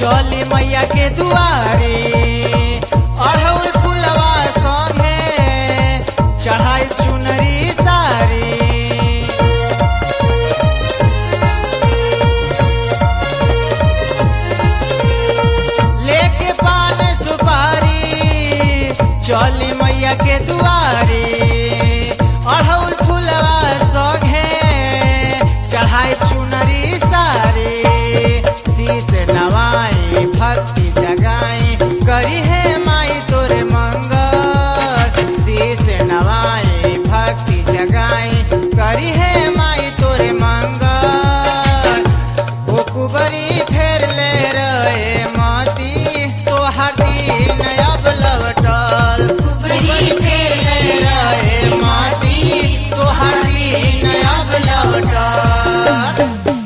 चली मैया के दुआरे अढ़ौल फुलवा संगे चढ़ाई चुनरी सारी लेके पान सुपारी चली मैया के दुआरे अढ़ौल फुलवा संगे चढ़ाई चुनरी सारी शीस नवाई भक्ति जगाई करी है माई तोरे मंगल शीस नवाई भक्ति जगाई करी है माई तोरे मंगल ओ कुबरी फेर ले रहे माती तोहार दिन अब लवटल कुबरी फेर ले रहे माती तोहार दिन अब लवटल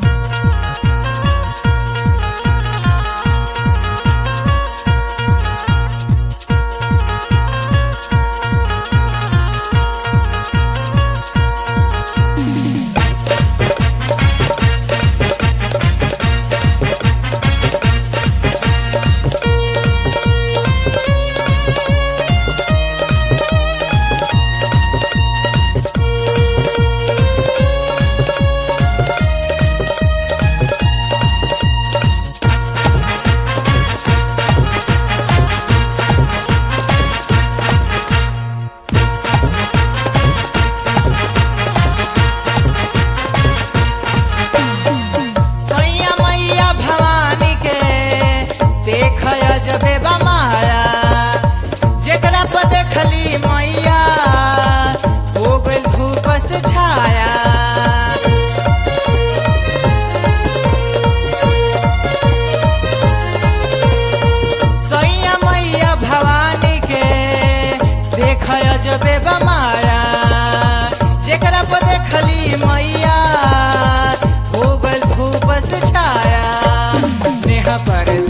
सैया मैया भवानी के देख जबे माया जेकरा पर देखली मैया हो गइल धूप से छाया सैया मैया भवानी के देख जबे माया जेकरा पर देखली मैया हो गइल धूप से छाया नेहा पर